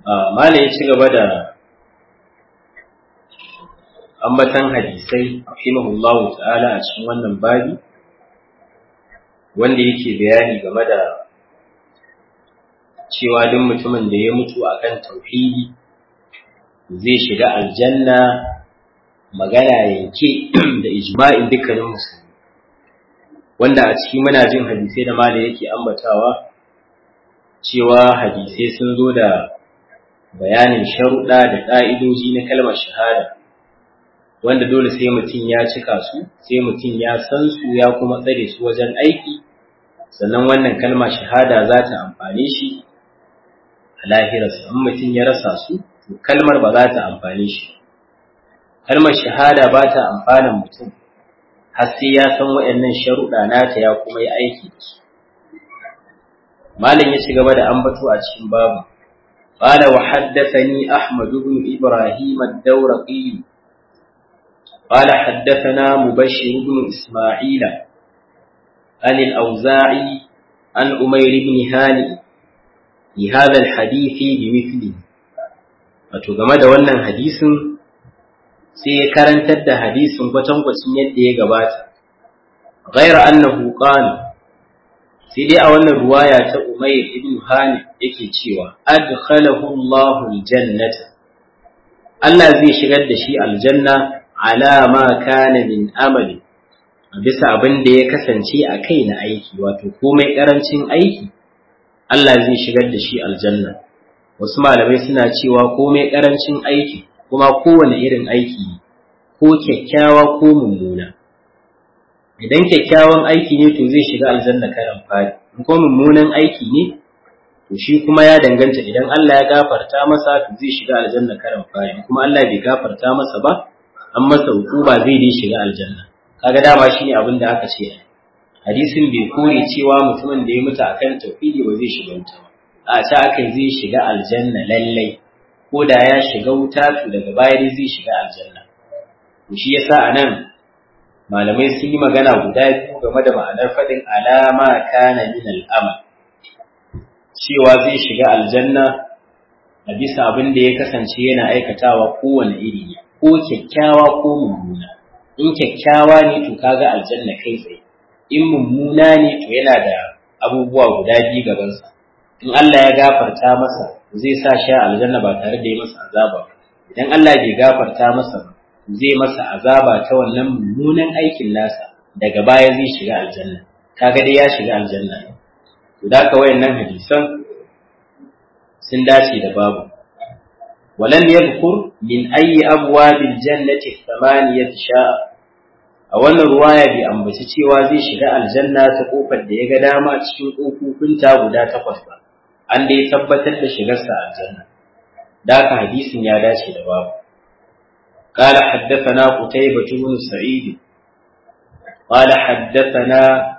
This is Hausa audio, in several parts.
mala ya ci gaba da ambatan hadisai rahimahullahu ta'ala a cikin wannan babi wanda yake bayani game da cewa duk mutumin da ya mutu akan tauhidi zai shiga aljanna magana yanke da ijma'in dukkanin musulmi wanda a ciki muna jin hadisai da mala yake ambatawa cewa hadisai sun zo da bayanin sharuɗa da ƙa'idoji na kalmar shahada wanda dole sai mutum ya cika su sai mutum ya san su ya kuma tsare su wajen aiki sannan wannan kalmar shahada za ta amfane shi a lahirarsa in mutum ya rasa su to kalmar ba za ta amfane shi kalmar shahada ba ta amfanan mutum har sai ya san waɗannan sharuɗa nata ya kuma yi aiki da su malam ya ci gaba da ambato a cikin babu قال وحدثني أحمد بن إبراهيم الدورقي قال حدثنا مبشر بن إسماعيل عن الأوزاعي عن أمير بن هانئ لهذا الحديث بمثله فتقام da wannan hadisin sai ya karantar da hadisin kwatankwacin yadda ya gabata غير أنه قال sai dai a wannan ruwaya ta Umayr ibn Hani yake cewa adkhalahu Allahu aljannata Allah zai shigar da shi aljanna ala ma kana min amali bisa abin da ya kasance a kai na aiki wato komai karancin aiki Allah zai shigar da shi aljanna wasu malamai suna cewa komai karancin aiki kuma kowane irin aiki ko kyakkyawa ko mummuna idan kyakkyawan aiki ne to zai shiga aljanna karan fari in ko mummunan aiki ne to shi kuma ya danganta idan Allah ya gafarta masa to zai shiga aljanna karan fari kuma Allah bai gafarta masa ba an masa hukuma zai dai shiga aljanna kaga dama shine abin da aka ce hadisin bai kore cewa mutumin da ya mutu akan tauhidi ba zai shiga wuta ba a ta akan zai shiga aljanna lallai ko da ya shiga wuta to daga baya dai zai shiga aljanna to shi yasa anan malamai sun yi magana guda biyu game da ma'anar faɗin alama kana min al'amal cewa zai shiga aljanna a bisa abin da ya kasance yana aikatawa kowane iri ne ko kyakkyawa ko mummuna in kyakkyawa ne to kaga aljanna kai tsaye in mummuna ne to yana da abubuwa guda biyu gabansa in Allah ya gafarta masa zai sa shi aljanna ba tare da ya masa azaba idan Allah bai gafarta masa ba zai masa azaba ta wannan mummunan aikin nasa daga baya zai shiga aljanna kaga dai ya shiga aljanna ne to da ka wayannan hadisan sun dace da babu walam yadhkur min ayi abwabil jannati thamaniyat sha'a a wannan ruwaya bai ambaci cewa zai shiga aljanna ta kofar da ya ga dama cikin kofofinta guda takwas ba an dai tabbatar da shigarsa aljanna da ka hadisin ya dace da babu قال حدثنا قتيبة بن سعيد قال حدثنا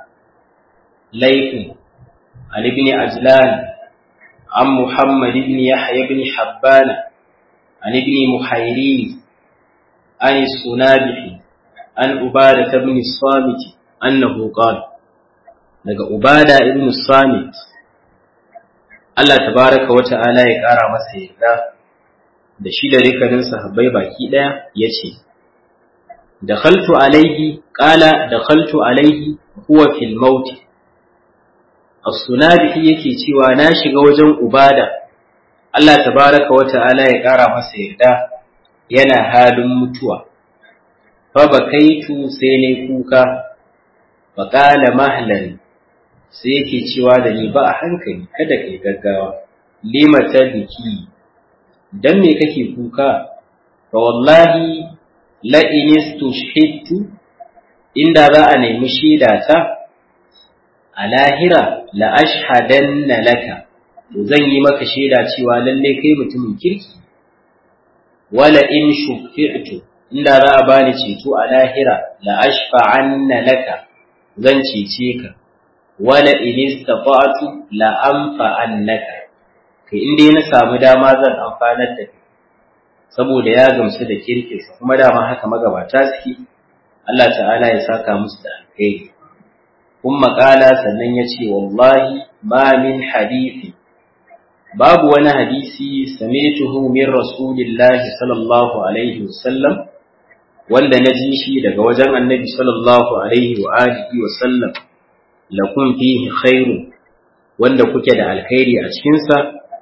ليث عن ابن عجلان عن محمد بن يحيى بن حبان عن ابن محيرين عن السنابح عن عبادة بن الصامت أنه قال daga Ubada ibn Samit Allah tabaraka wa ta'ala ya ƙara masa yarda da shi da rikanin sahabbai baki ɗaya ya ce, Dakhaltu alaihi, ƙala dakhaltu alaihi huwa fil mauti. As-sunabihi yake cewa na shiga wajen ubada, Allah tabaraka wa ta'ala ya ƙara masa yarda yana halin mutuwa. Fa bakaitu sai ne kuka, fa ƙala mahlan sai yake cewa da ni ba a hankali kada kai gaggawa, limata biki dan me kake kuka fa wallahi la inistushhidtu inda za a nemi shaida ta a lahira la ashhadanna laka to zan yi maka shaida cewa lalle kai mutumin kirki wala in shufi'tu inda za a bani ceto a lahira la ashfa'anna laka zan cece ka wala in istata'tu la anfa'annaka kai in dai na samu dama zan amfanar da kai saboda ya gamsu da kirkinsa kuma dama haka magabata suke Allah ta'ala ya saka musu da alkhairi kun maƙala sannan ya ce wallahi ma min hadithi babu wani hadisi sami'tuhu min rasulillahi sallallahu alaihi wasallam wanda na ji shi daga wajen annabi sallallahu alaihi wa alihi wa sallam lakum fihi khairu wanda kuke da alkhairi a cikinsa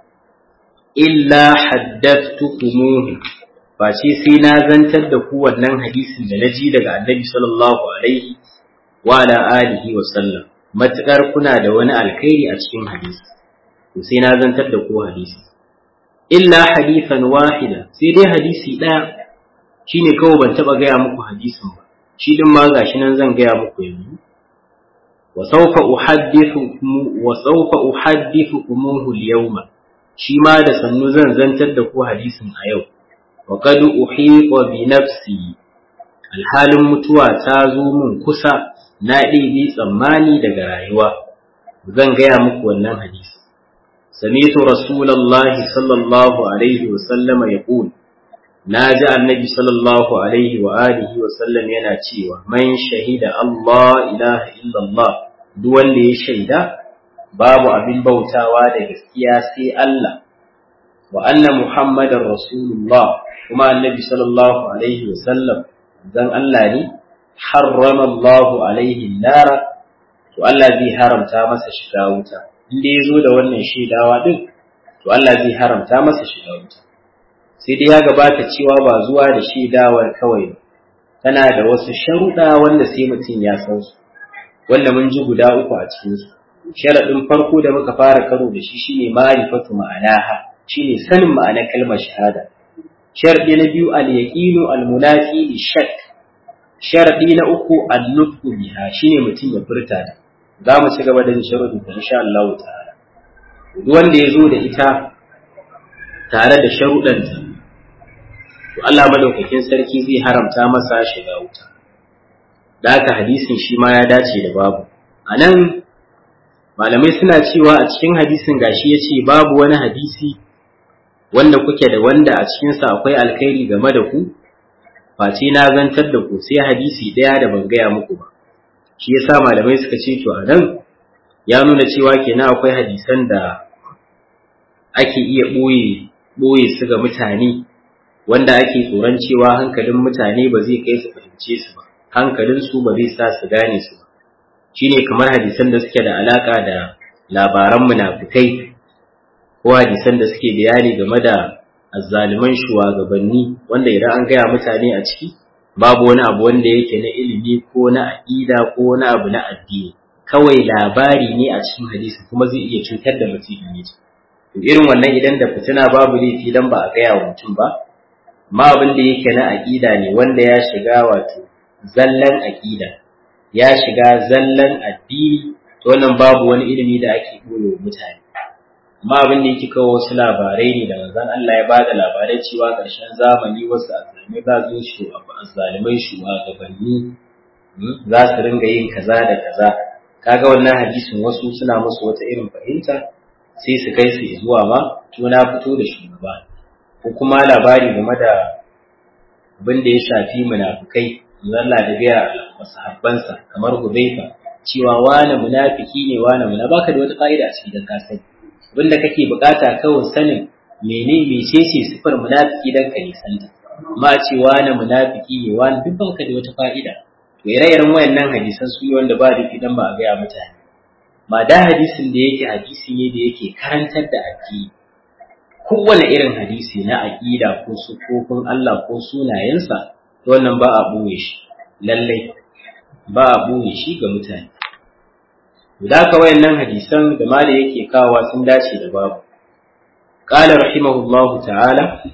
illa haddathtukumuhu face sai na zantar da ku wannan hadisin da na ji daga annabi sallallahu alaihi wa ala alihi wa sallam matukar kuna da wani alkhairi a cikin hadisi to sai na zantar da ku hadisi illa hadithan wahida sai dai hadisi daya shine kawai ban taba gaya muku hadisin ba shi din ma gashi nan zan gaya muku yanzu wa sawfa uhaddithukum wa sawfa uhaddithukumuhu al-yawma shi ma da sannu zan zantar da ku hadisin a yau wa qad uhiqa bi nafsi alhalin mutuwa ta zo mun kusa na ɗibi tsammani daga rayuwa zan gaya muku wannan hadisi sami'tu rasulullahi sallallahu alaihi wa sallama yaqul na ji annabi sallallahu alaihi wa alihi wa sallam yana cewa man shahida Allah ilaha illallah duk wanda ya shaida babu abin bautawa da gaskiya sai Allah wa anna muhammadar rasulullah kuma annabi sallallahu alaihi wa sallam dan Allah ne harrama Allah alaihi nara to Allah zai haramta masa shiga wuta inda ya zo da wannan shaidawa din to Allah zai haramta masa shiga wuta sai dai ya gabata cewa ba zuwa da shaidawar kawai tana da wasu sharuɗa wanda sai mutum ya san su wanda mun ji guda uku a cikin su sharaɗin farko da muka fara karo da shi shine ma'rifatu ma'anaha shine sanin ma'anar kalmar shahada sharaɗi na biyu al-yaqinu al-munafi li shakk sharaɗi na uku al-nutqu biha shine mutum ya furta ta za mu ci gaba da yin sharuɗi ta insha Allah ta'ala duk wanda ya zo da ita tare da sharuɗanta to Allah madaukakin sarki zai haramta masa shiga wuta da haka hadisin shi ma ya dace da babu a nan malamai suna cewa a cikin hadisin gashi ya ce babu wani hadisi wanda kuke da wanda a cikinsa akwai alkhairi game da ku face na zantar da ku sai hadisi ɗaya da ban gaya muku ba shi yasa malamai suka ce to a nan ya nuna cewa kenan akwai hadisan da ake iya ɓoye ɓoye su ga mutane wanda ake tsoron cewa hankalin mutane ba zai kai su fahimce su ba hankalin su ba zai sa su gane su ba shine kamar hadisan da suke da alaka da labaran munafikai ko hadisan da suke bayani game da azzaliman shugabanni wanda idan an gaya mutane a ciki babu wani abu wanda yake na ilimi ko na aƙida ko wani abu na addini kawai labari ne a cikin hadisi kuma zai iya cutar da mutum in yi irin wannan idan da fitina babu laifi dan ba a gaya wa mutum ba ma abin da yake na aƙida ne wanda ya shiga wato zallan aƙida ya shiga zallan addini to wannan babu wani ilimi da ake ɓoye wa mutane amma abin da yake kawo wasu labarai ne da manzon Allah ya bada labarai cewa ƙarshen zamani wasu azzalimai za su shi azzalimai shugabanni za su ringa yin kaza da kaza kaga wannan hadisin wasu suna musu wata irin fahimta sai su kai su zuwa ma tuna fito da shugaba ko kuma labari game da abin da ya shafi munafukai Allah da gaya masahabbansa kamar Hudayfa cewa wani munafiki ne wani muna baka da wata ka'ida a cikin ka sani abin da kake bukata kawai sanin mene mecece sifar munafiki dan ka nisanta amma ce wani munafiki ne wani duk baka da wata fa'ida to ire-iren wayannan hadisan su yi wanda ba da idan ba a gaya mutane ma da hadisin da yake hadisi ne da yake karantar da addini kowane irin hadisi na aƙida ko sufofin Allah ko sunayensa wannan ba a ɓoye shi lallai ba a ɓoye shi ga mutane da ka wayannan hadisan da mala yake kawa sun dace da babu qala rahimahullahu ta'ala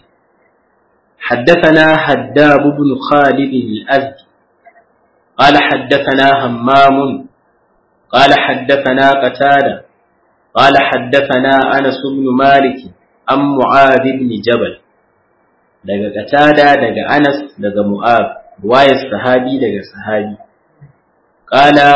حدثنا حداب بن خالد الأزدي قال حدثنا همام قال حدثنا قتادة قال حدثنا أنس بن مالك an Mu'ad ibn Jabal daga Qatada daga Anas daga Mu'ad ruwayar sahabi daga sahabi qala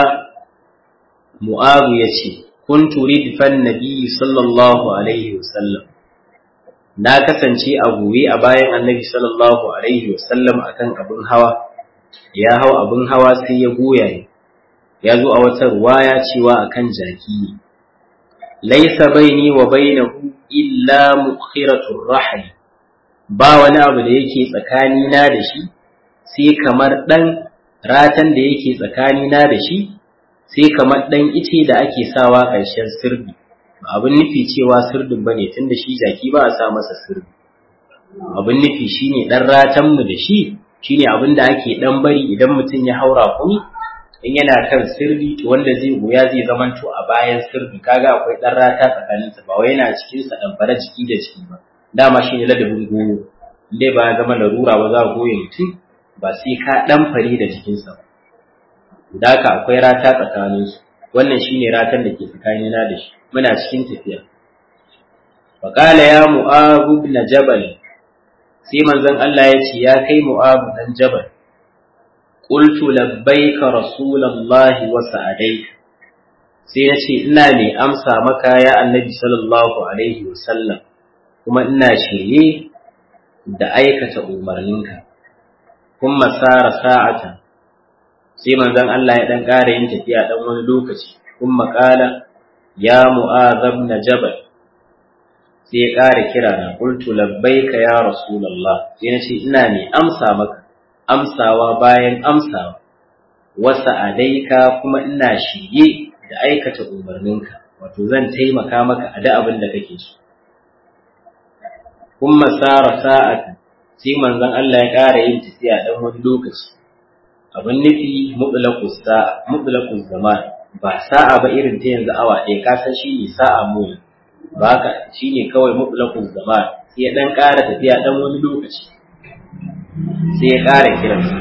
Mu'ad yace kuntu ridfan nabiy sallallahu alaihi wasallam na kasance a gobe a bayan annabi sallallahu alaihi wasallam akan abin hawa ya hau abin hawa sai ya goya ya zo a wata ruwaya cewa akan jaki laisa baini wa bainahu illa mukhiratur rahli ba wani abu da yake tsakanina da shi sai kamar ɗan ratan da yake tsakanina da shi sai kamar ɗan ice da ake sawa ƙarshen sirdi ba abin nufi cewa sirdin ba ne tun da shi jaki ba a sa masa sirdi abin nufi shine ɗan ratanmu da shi shine abin da ake ɗan bari idan mutum ya haura kuni in yana kan sirdi to wanda zai goya zai zamanto a bayan sirdi kaga akwai ɗan rata tsakaninsa ba wai yana cikinsa ɗan fara jiki da jiki ba dama shine ladabin goyo dai ba ya zama larura ba za a goye mutum ba sai ka ɗan fari da jikinsa ba. Da haka akwai rata tsakaninsu, wannan shi ne ratan da ke tsakanina da shi, muna cikin tafiya. Faƙala ya mu'abu na jabal, sai manzon Allah ya ce, ya kai mu'abu ɗan jabal, ƙultu labbaika rasulallahi wa sa'adaika. Sai na ce, ina mai amsa maka ya annabi sallallahu alaihi wasallam, kuma ina shirye da aikata umarninka. kun masara sa'ata sai manzon Allah ya dan ƙara yin tafiya dan wani lokaci kun makala ya mu'azab na jabal sai ya ƙara kira na qultu labbaika ya rasulullah sai na ce ina ne amsa maka amsawa bayan amsawa wasa adaika kuma ina shige da aikata umarninka wato zan taimaka maka a da abin da kake so kun masara sa'ata sai manzon Allah ya ƙara yin tafiya ɗan wani lokaci abin nufi mutlaqus sa'a mutlaqus zaman ba sa'a ba irin ta yanzu awa ɗaya ka san shi ne sa'a mu ba ka shi ne kawai mutlaqus zaman sai ya ɗan ƙara tafiya ɗan wani lokaci sai ya ƙara kiransa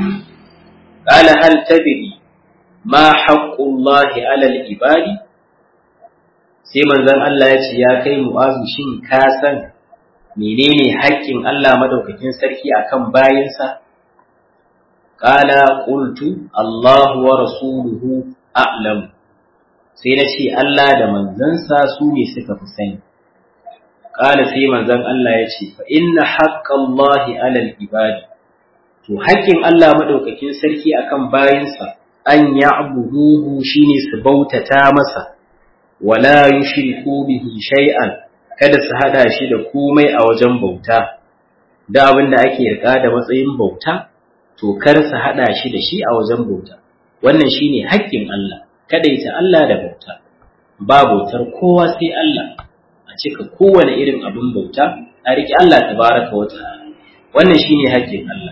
qala hal tadri ma haqqullahi alal ibadi sai manzon Allah ya ce ya kai mu'azu shin ka san menene haƙƙin Allah madaukakin sarki akan bayinsa qala qultu Allah wa rasuluhu a'lam sai na ce Allah da manzansa su ne suka fi sani qala sai manzon Allah ya ce fa inna haqqallahi 'alal ibadi to haƙƙin Allah madaukakin sarki akan bayinsa an ya'buduhu shine su bautata masa wala yushriku bihi shay'an kada su hada shi da komai a wajen bauta da abin da ake rika da matsayin bauta to kar su hada shi da shi a wajen bauta wannan shine haƙƙin Allah kada ita Allah da bauta ba bautar kowa sai Allah a cika kowane irin abin bauta a riƙe Allah tabaraka wa ta'ala wannan shine haƙƙin Allah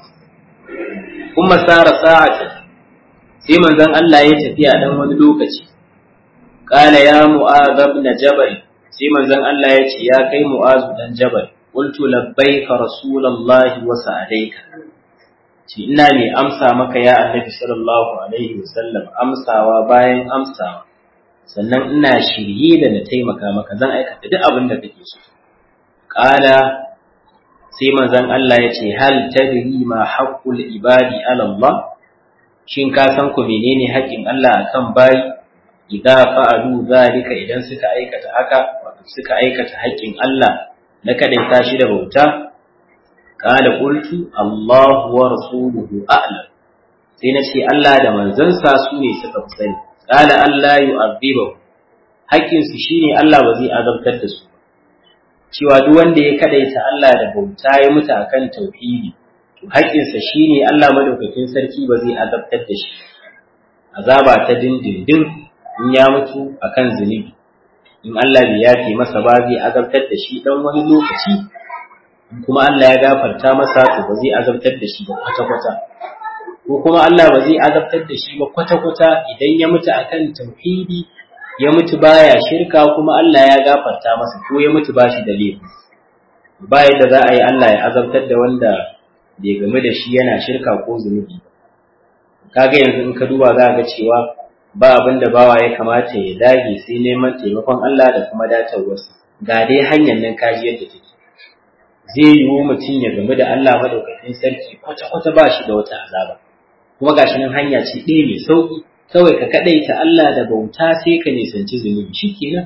kuma sara sa'ata sai manzon Allah ya tafiya dan wani lokaci qala ya mu'adh ibn jabal sai manzon Allah ya ce ya kai mu'azu dan jabal qultu labbaika rasulullahi wa sa'adaika ce ina ne amsa maka ya annabi sallallahu alaihi wasallam amsawa bayan amsawa sannan ina shirye da na taimaka maka zan aikata duk abin da kake so qala sai manzon Allah ya ce hal tadri ma haqqul ibadi ala Allah shin ka san ku menene haƙƙin Allah akan bayi idza fa'alu zalika idan suka aikata haka wato suka aikata haƙƙin Allah na kadaita shi da bauta qala qultu Allahu wa rasuluhu a'lam sai na ce Allah da manzansa su ne suka fi sani qala Allah yu'adhibu haƙƙin su shine Allah ba zai azabtar da su cewa duk wanda ya kadaita Allah da bauta ya mutu akan tauhidi to haƙƙinsa shine Allah madaukakin sarki ba zai azabtar da shi azaba ta dindindin in ya mutu akan zunubi in Allah bai yafe masa ba zai azabtar da shi dan wani lokaci kuma Allah ya gafarta masa to ba zai azabtar da shi ba kwata-kwata ko kuma Allah ba zai azabtar da shi ba kwata-kwata idan ya mutu akan tauhidi ya mutu baya shirka kuma Allah ya gafarta masa ko ya mutu ba shi da laifi ba yadda za a yi Allah ya azabtar da wanda bai game da shi yana shirka ko zunubi kaga yanzu in ka duba za ga cewa ba abin da bawa ya kamata ya dage sai neman taimakon Allah da kuma datarwarsa ga dai hanyar nan kaji yadda take zai yiwu mutum ya game da Allah madaukakin sarki kwata-kwata ba shi da wata azaba kuma gashi nan hanya ce ɗaya mai sauƙi kawai ka kaɗaita Allah da bauta sai ka nisanci zunubi shi kenan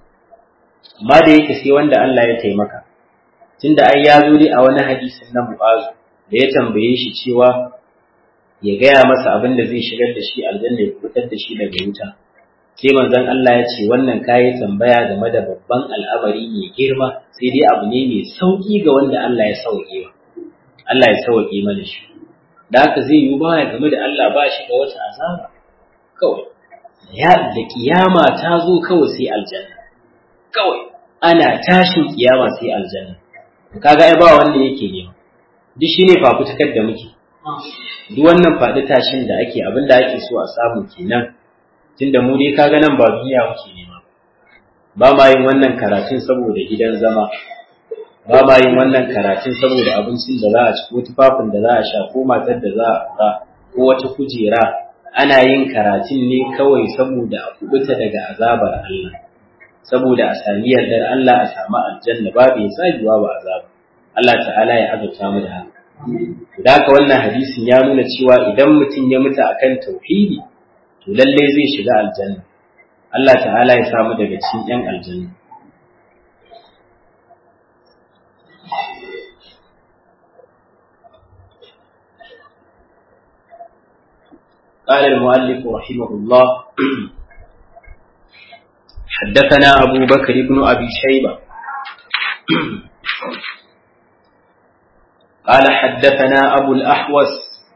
amma da yake sai wanda Allah ya taimaka tunda ai ya zo dai a wani hadisin na Mu'azu da ya tambaye shi cewa ya gaya masa abin da zai shigar da shi aljanna ya fitar da shi daga wuta sai manzon Allah ya ce wannan kayi tambaya game da babban al'amari mai girma sai dai abu ne mai sauki ga wanda Allah ya sauke wa Allah ya sauke mana shi da haka zai yi baya game da Allah ba shi da wata azaba kawai ya da kiyama ta zo kawai sai aljanna kawai ana tashin kiyama sai aljanna kaga ai ba wanda yake nema duk shine fafutukar da muke duk wannan faɗi tashin da ake abin da ake so a samu kenan tunda mu dai kaga nan ba duniya muke nema ba ma yin wannan karatun saboda gidan zama ba ma yin wannan karatun saboda abincin da za a ci ko tufafin da za a sha ko matar da za a ba ko wata kujera ana yin karatun ne kawai saboda a kubuta daga azabar Allah saboda a sami yardar Allah a samu aljanna babu ya tsagewa ba azaba Allah ta'ala ya azurta mu da haka da haka wannan hadisin ya nuna cewa idan mutum ya mutu akan tauhidi to lalle zai shiga aljanna Allah ta'ala ya samu daga cikin yan aljanna قال المؤلف رحمه الله حدثنا أبو بكر بن أبي شيبة قال حدثنا أبو الأحوص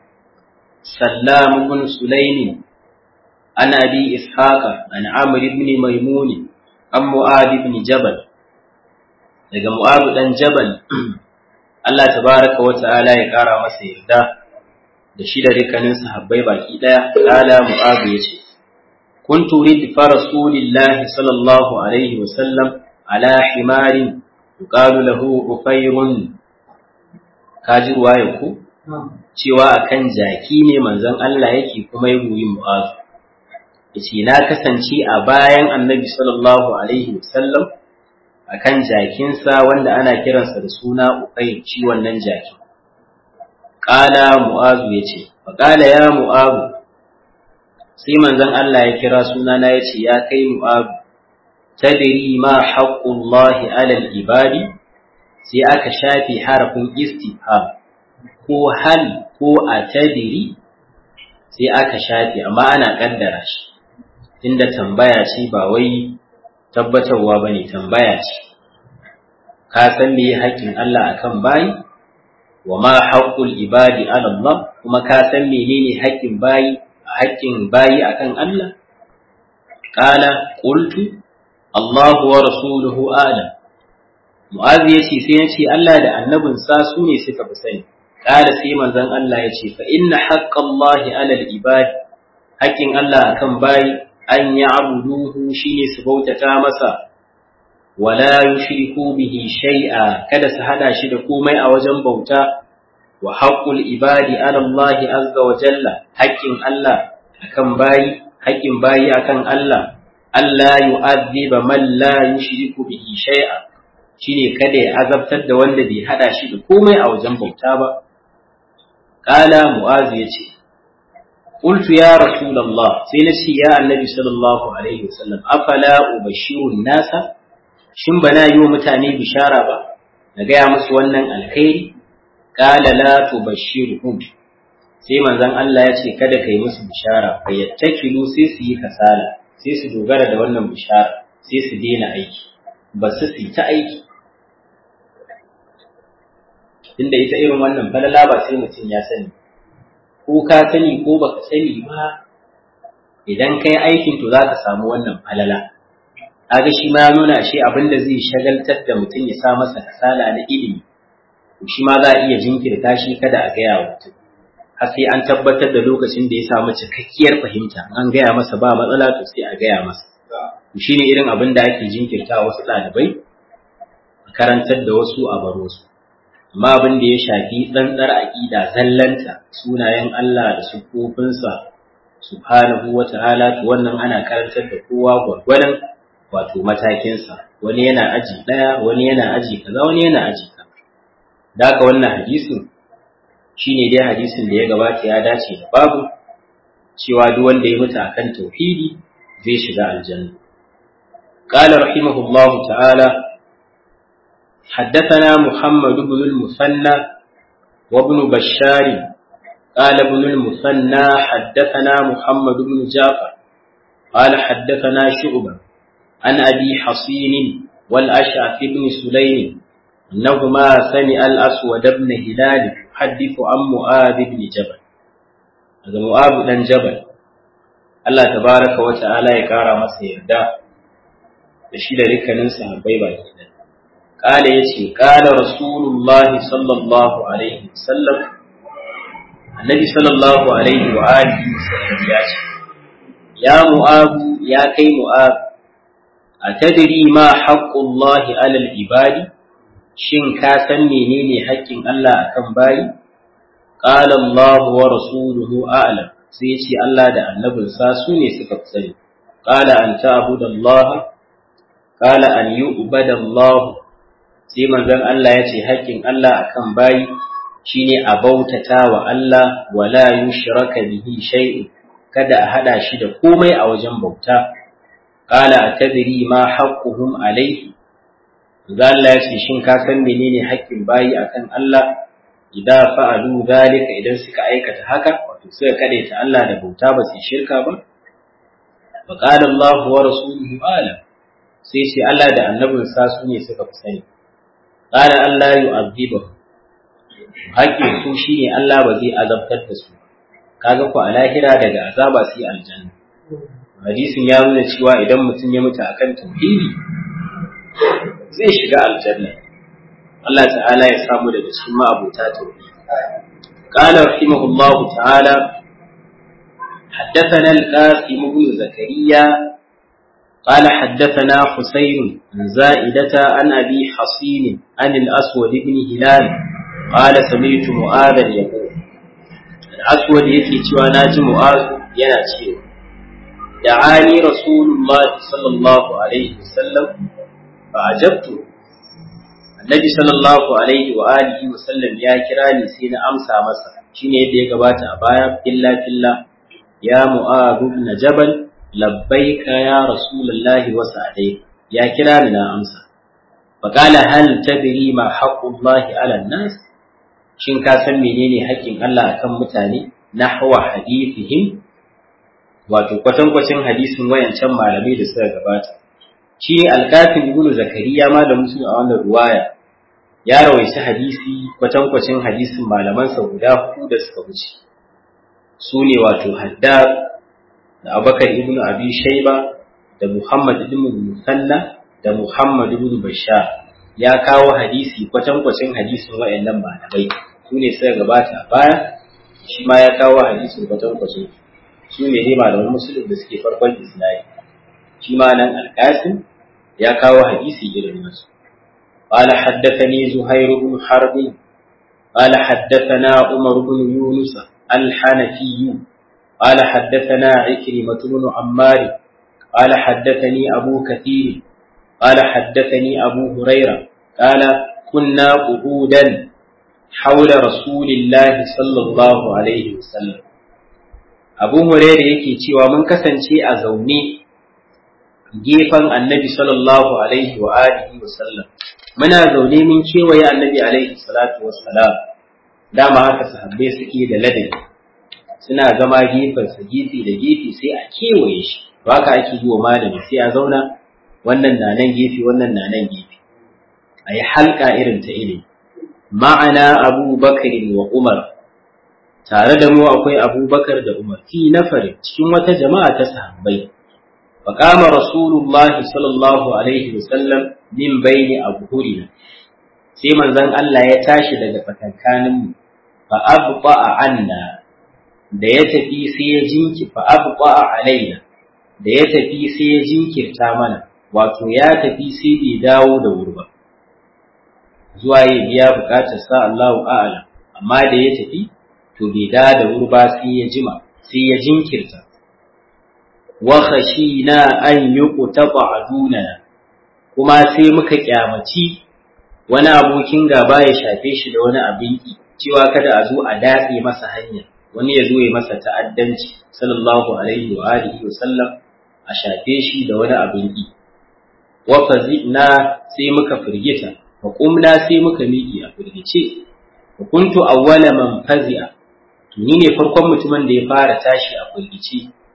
سلام بن سليم عن أبي إسحاق عن عمرو بن ميمون عن معاذ بن جبل daga Mu'adu dan Jabal Allah tabaraka wa ta'ala ya kara masa yarda da shi da dukkanin sahabbai baki daya kala Mu'adu yace kuntu ridfa rasulillahi sallallahu alaihi wa sallam ala himarin yuqalu lahu ufayrun kaji ruwaya ku cewa akan jaki ne manzon Allah yake kuma ya goyi Mu'adu yace na kasance a bayan Annabi sallallahu alaihi wa sallam akan jakinsa wanda ana kiransa da suna Uqayl shi wannan jakin qala mu'azu yace fa qala ya mu'azu sai manzon Allah ya kira sunana yace ya kai mu'azu tadri ma haqqullahi 'ala al-ibadi sai aka shafi harafin istifham ko hal ko atadri sai aka shafi amma ana kaddara shi inda tambaya ce ba wai tabbatarwa ba ne tambaya ce ka san me haƙƙin Allah akan bayi wa ma haqqul ibadi ala Allah kuma ka san menene haƙƙin bayi haƙƙin bayi akan Allah qala qultu Allah wa rasuluhu alam Mu'adh yace sai yace Allah da annabin sa su ne suka fi sani qala sai manzon Allah yace fa inna haqqallahi ala al-ibad haƙƙin Allah akan bayi an yi abuduhu shi ne su bautata masa wala yushriku bihi shay'a kada su hada shi da komai a wajen bauta wa haqqul ibadi ala Allah azza wa jalla haƙƙin Allah akan bayi haƙƙin bayi akan Allah Allah yu'adhiba man la yushriku bihi shay'a shine kada ya azabtar da wanda bai hada shi da komai a wajen bauta ba qala mu'az yace قلت يا رسول الله سينشي يا النبي صلى الله عليه وسلم أفلا أبشر الناس shin bana yi wa mutane bishara ba na gaya musu wannan alkhairi qala la tubashshirhum sai manzon Allah ya ce kada kai musu bishara fa yattakilu sai su yi kasala sai su dogara da wannan bishara sai su daina aiki ba su su ta aiki tunda ita irin wannan falala ba sai mutum ya sani ko ka sani ko baka sani ba idan kai aikin to zaka samu wannan falala kaga shi ma ya nuna shi abin da zai shagaltar da mutum ya sa masa kasala na ilimi to shi ma za a iya jinkirta shi kada a gaya wa mutum har sai an tabbatar da lokacin da ya samu cikakkiyar fahimta an gaya masa ba matsala to sai a gaya masa to shine irin abin da ake jinkirta wasu ɗalibai a karantar da wasu a baro su amma abin da ya shafi tsantsar aƙida zallanta sunayen Allah da sufofinsa subhanahu wa ta'ala to wannan ana karantar da kowa gwargwadon wato matakinsa wani yana aji ɗaya wani yana aji kaza wani yana aji kaza da haka wannan hadisin shine dai hadisin da ya gabata ya dace da babu cewa duk wanda ya mutu akan tauhidi zai shiga aljanna قال رحمه الله تعالى حدثنا محمد بن المثنى وابن بشار قال ابن المثنى حدثنا محمد بن جعفر قال حدثنا شعبة عن أبي حصين والأشعث بن سليم أنهما سمع الأسود بن هلال يحدث عن معاذ بن جبل هذا معاذ بن جبل الله تبارك وتعالى يقارى masa yarda da shi da dukkanin sahabbai baki ɗaya قال يتي قال رسول الله صلى الله عليه وسلم النبي صلى الله عليه وآله وسلم ياتي يا معاذ يا كي معاذ أتدري ما حق الله على العباد شن كاسن منيني حق الله أكم باي قال الله ورسوله أعلم سيتي الله دا النبي ساسوني سكبسني قال أن تعبد الله قال أن يؤبد الله sai manzon Allah ya ce haƙƙin Allah akan bayi shine a bautata wa Allah wala yushraka bihi shay'un kada a hada shi da komai a wajen bauta qala atadri ma haqquhum alayhi manzon Allah ya ce shin ka san menene haƙƙin bayi akan Allah idan fa'alu zalika idan suka aikata haka wato suka kadaita Allah da bauta ba su shirka ba fa qala Allah wa rasuluhu alam sai shi Allah da annabinsa su ne suka fi sani qala Allah yu'adhibuhu haƙƙin su shine Allah ba zai azabtar da su kaga ku a lahira daga azaba sai aljanna hadisin ya nuna cewa idan mutum ya mutu akan tauhidi zai shiga aljanna Allah ta'ala ya samu daga cikin ma'abuta tauhidi قال رحمه الله تعالى حدثنا القاسم بن زكريا قال حدثنا حسين عن زائدة عن أبي حصين عن الأسود بن هلال قال سمعت معاذا يقول الأسود يكي ناجي معاذ يناتي دعاني رسول الله صلى الله عليه وسلم فأجبت النبي صلى الله عليه وآله وسلم يا كراني سين أمسى مسا شيني يدي قبات أبايا إلا في الله يا معاذ بن جبل labbaika ya rasulullahi wa sa'dai ya kira ni na amsa fa qala hal tadri ma haqqullahi ala nas shin ka san menene haƙƙin Allah akan mutane nahwa hadithihim wato kwatankwacin hadisin wayancan malamai da suka gabata shi ne alkafin ibnu zakariya ma da musu a wannan ruwaya ya rawaita hadisi kwatankwacin hadisin malamansa guda hudu da suka wuce su ne wato haddad da abubakar ibn abi shaiba da muhammad ibn musanna da muhammad ibn bashar ya kawo hadisi kwatankwacin hadisin wayannan malamai su ne suka gabata a baya shi ma ya kawo hadisin kwatankwacin su ne ne malaman musulun da suke farkon isnadi shi ma nan alƙasim ya kawo hadisi irin nasu قال حدثني زهير بن حرب قال حدثنا عمر بن يونس الحنفي قال حدثنا عكرمة بن عمار قال حدثني أبو كثير قال حدثني أبو هريرة قال كنا قعودا حول رسول الله صلى الله عليه وسلم أبو هريرة yake cewa mun kasance a zaune gefen annabi sallallahu alaihi wa alihi wa sallam muna zaune mun kewaye annabi alaihi salatu wassalam dama haka sahabbai suke da ladabi suna zama gefensa gefe da gefe sai a kewaye shi haka ake yi wa malami sai a zauna wannan na nan gefe wannan na nan gefe a yi halka irin ta ilimi ma'ana abubakar wa umar tare da mu akwai abubakar da umar fi nafarin cikin wata jama'a ta sahabbai فقام رسول الله صلى الله عليه وسلم من بين أبهرنا sai manzon Allah ya tashi daga tsakankanin mu fa abqa anna da ya tafi sai ya jinki fa abqa alaina da ya tafi sai ya jinkirta mana wato ya tafi sai bai dawo da wuri ba zuwa ya biya bukatar sa Allahu a'lam amma da ya tafi to bai dawo da wuri ba sai ya jima sai ya jinkirta wa khashina an yuqtaba dunana kuma sai muka kyamaci wani abokin gaba ya shafe shi da wani abin ki cewa kada a zo a datse masa hanya wani ya zo ya masa ta'addanci sallallahu alaihi wa alihi wa sallam a shafe shi da wani abin ki wa fazina sai muka firgita wa qumna sai muka miki a firgice wa kuntu awwala man fazi'a ni ne farkon mutumin da ya fara tashi a firgice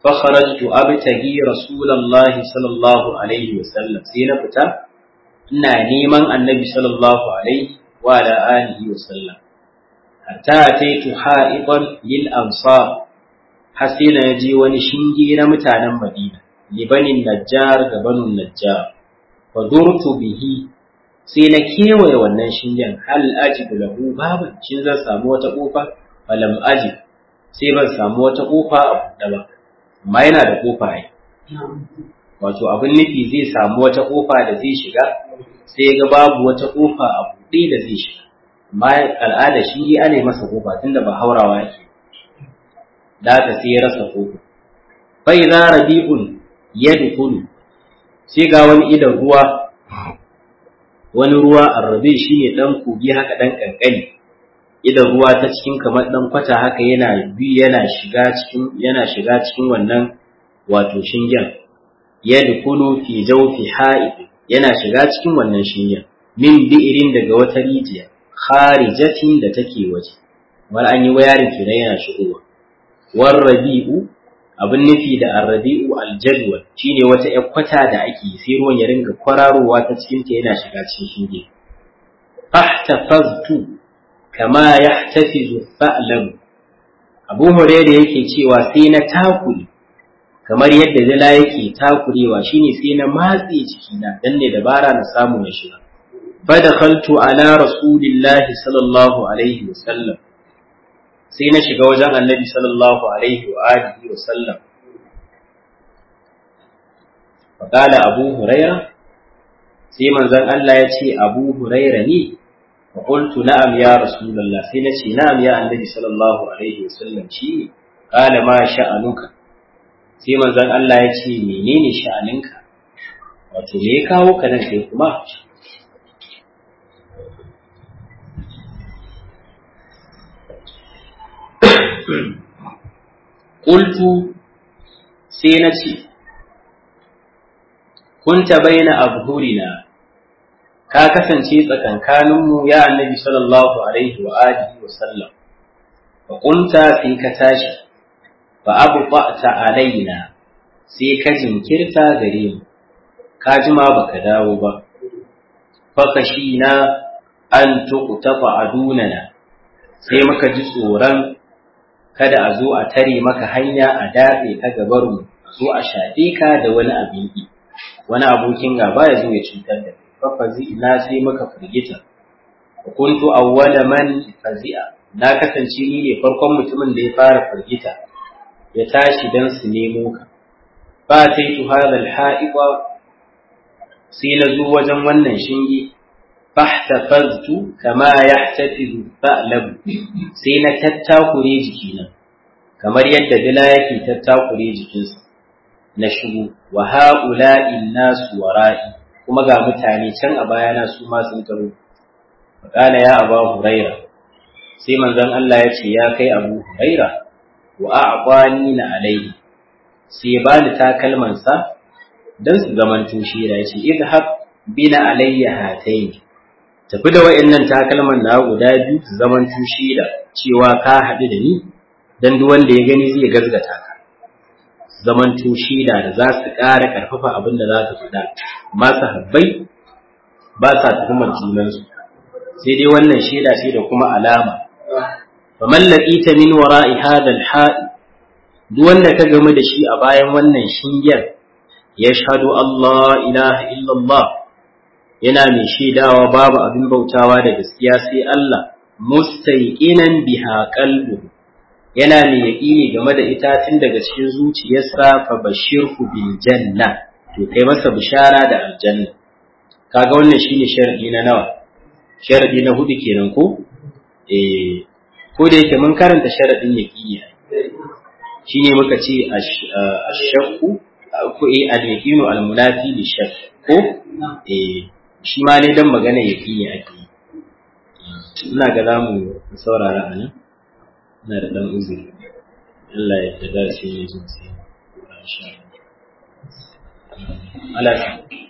fa kharajtu abtagi rasulullahi sallallahu alaihi wasallam sai na fita ina neman annabi sallallahu alaihi wa ala alihi wasallam hatta ataitu ha'iban lil ansar har sai na je wani shinge na mutanen Madina libanin najjar ga banun najjar fa durtu bihi sai na kewaye wannan shingen hal ajibu lahu babu shin zan samu wata kofa falam ajib sai ban samu wata kofa a buɗe ba amma yana da kofa ai wato abin nufi zai samu wata kofa da zai shiga sai ga babu wata kofa a buɗe da zai shiga amma al'ada shi dai ana masa kofa tunda ba haurawa yake da ta sai ya rasa kofa fa idza rabi'un yadkhulu sai ga wani idan ruwa wani ruwa arrabe shine dan kogi haka dan kankani idan ruwa ta cikin kamar dan kwata haka yana bi yana shiga cikin yana shiga cikin wannan wato shingen yadkhulu fi jawfi ha'id yana shiga cikin wannan shingen min bi'irin daga wata rijiya kharijatin da take waje wal an yi wayarin kenan yana shigowa war rabi'u abin nufi da arrabi'u aljadwal shine wata ƴar kwata da ake sai ruwan ya ringa kwararowa ta cikin ta yana shiga cikin shinge fahtafaztu kama yahtafizu fa'lam Abu Hurairah yake cewa sai na takuri kamar yadda dala yake takurewa shine sai na matse jikina dan ne dabara na samu na shiga fadakhaltu ala rasulillahi sallallahu alaihi wasallam sai na shiga wajen annabi sallallahu alaihi wa alihi wa sallam faƙala abu huraira sai manzon Allah ya ce abu huraira ne fa qultu na'am ya rasulullah sai na ce na'am ya annabi sallallahu alaihi wa sallam shi ne qala ma sha'anuka sai manzon Allah ya ce menene sha'aninka wato me ya kawo ka nan kai kuma Ƙultu sai na ce, Kunta baina abhurina ka kasance tsakankaninmu ya annabi sallallahu alaihi wa alihi wa sallam, fa kunta sai ka tashi, fa abu ta alaina sai ka jinkirta gare mu, ka jima baka dawo ba, fa kashi na an tuƙutafa adunana, sai muka ji tsoron kada a zo a tare maka hanya a datse ka gabaru a zo a shafe ka da wani abin ki wani abokin gaba ya zo ya cutar da kai fa fazi'na sai muka firgita wa kuntu awwala man fazi'a na kasance ni ne farkon mutumin da ya fara firgita ya tashi dan su nemo ka fa taitu hadha al-ha'iqa sai na zo wajen wannan shinge fahtafaztu kama yahtafizu fa'lab sai na tattakure jikina kamar yadda dila yake tattakure jikinsa na shigo wa ha'ula'in nasu wara'i kuma ga mutane can a bayana su ma sun taro faqala ya aba huraira sai manzon Allah ya ce ya kai abu huraira wa a'qani na alaihi sai ya bani takalmansa dan su zamanto shi ya ce idhab bina alayya hatayn tafi da wa'annan takalman na guda biyu su zaman tushi da cewa ka haɗu da ni dan duk wanda ya gani zai gazgata ka zaman tushi da da za su ƙara ƙarfafa abin da za ka faɗa masu habbai ba sa tuhumar junansu sai dai wannan shaida ce da kuma alama faman laqita min wara'i hadha al-ha'i duk wanda ka game da shi a bayan wannan shingen yashhadu Allah ilaha illallah yana mai shaidawa babu abin bautawa da gaskiya sai Allah mustaiqinan biha qalbu yana mai yaƙini game da ita tun daga cikin zuciyarsa fa bashirhu bil janna to kai masa bishara da aljanna kaga wannan shine sharadi na nawa sharadi na hudu kenan ko eh ko da yake mun karanta sharadin yaqini shine muka ce ashakku ko eh al-yaqinu al-munafi li shakk ko eh shi ma ne dan magana yaqini ake ina ga zamu saurara anan ina da dan uzuri Allah ya tada shi ne zuciya insha Allah